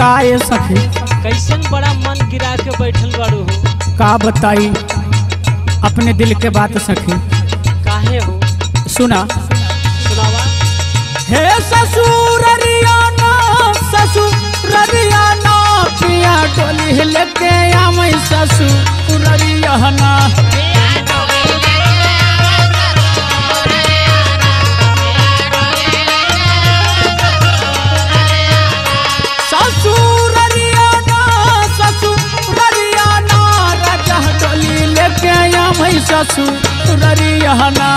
का ये सखी कैसन बड़ा मन गिरा के बैठल बाड़ू हो का बताई अपने दिल के बात सखी काहे हो सुना सुनावा हे ससुररियाना ससुररियाना पिया डोली लेके आमै ससुररियाना ससुररियाना ससुररियाना राजा डोली लेके आमै ससुररियाना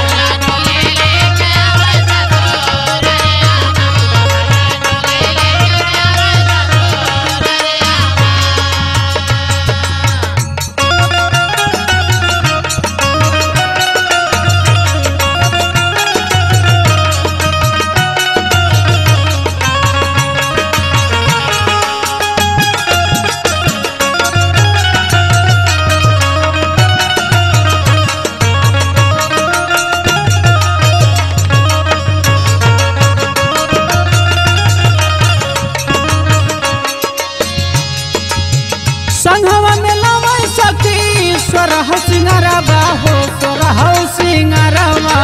संघवा में लवै सखी सोरह सिंगारवा हो सोरह सिंगारवा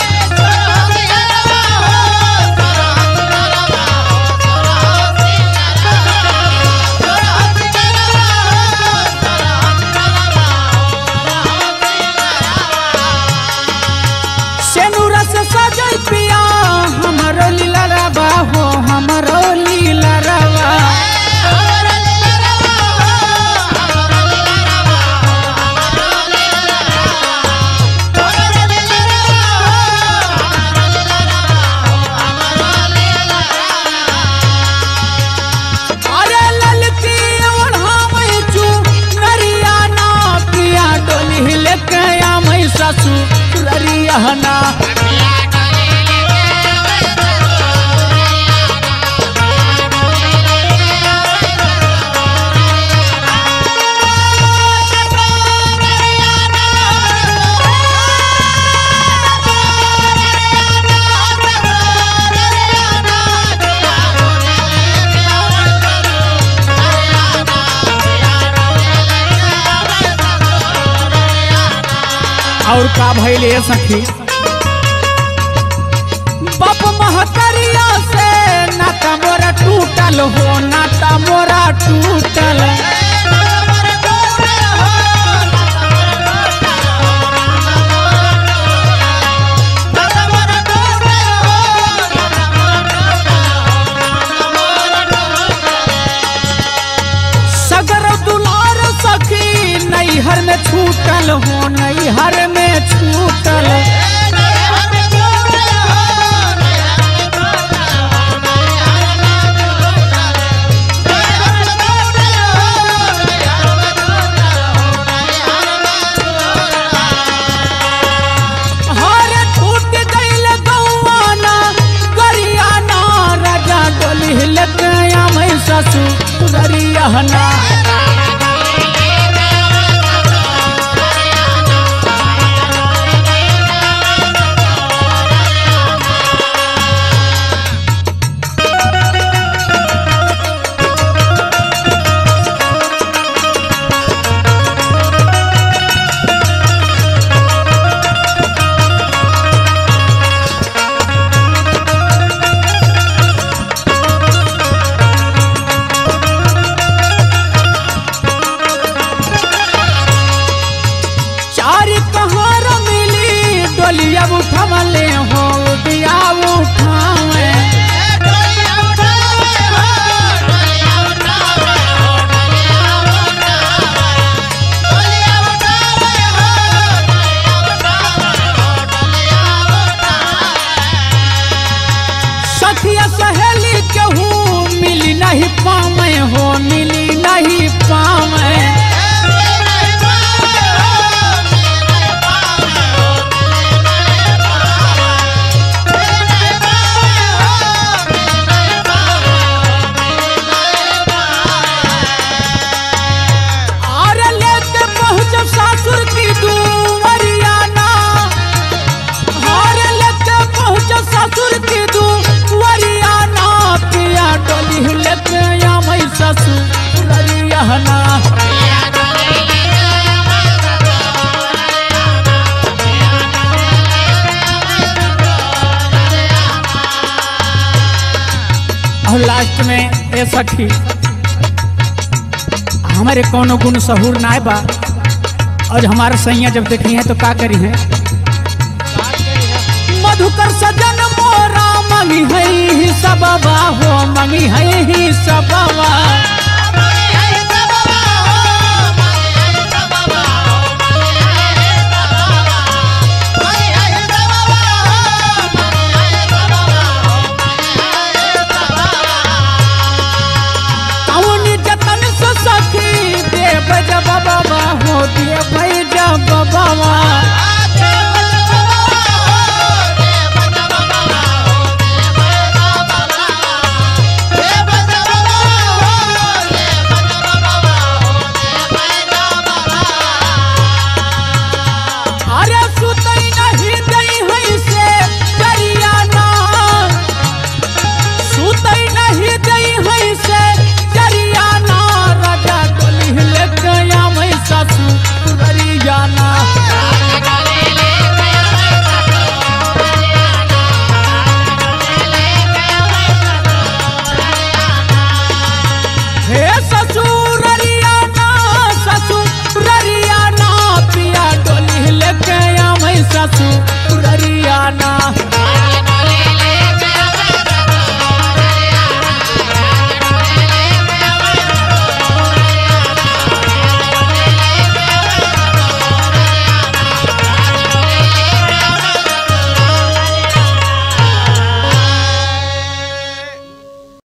सेनुरा से सजै पिया हमरो लीला रवा हो हमरो लीला रवा अरे ललकी ओढ़ामै चू नरिया ना पिया डोली लेके आमै ससुररिया ना और का भइल ये सखी बाप महतरिया से नाता मोरा टूटल हो नाता मोरा टूटल सगर दुलार सखी नैहर में छूटल हो नैहर में छूटल हरे छूट गइल गौवाना गरियाना राजा डोली लेके आमै ससुररियाना चारी कहार मिली डोलिया उठवले हो दिया उठावे सखिया सहेली केहू मिली नहीं पावे हो मिली नहीं पावे लास्ट में ए सखी हमारे कोनो गुण सहूर ना बा और हमारे सैया जब देखी है तो का करी है बात करी है मधुकर सजन मोरा मंगी है ही सबवा हो मंगी है ही सबवा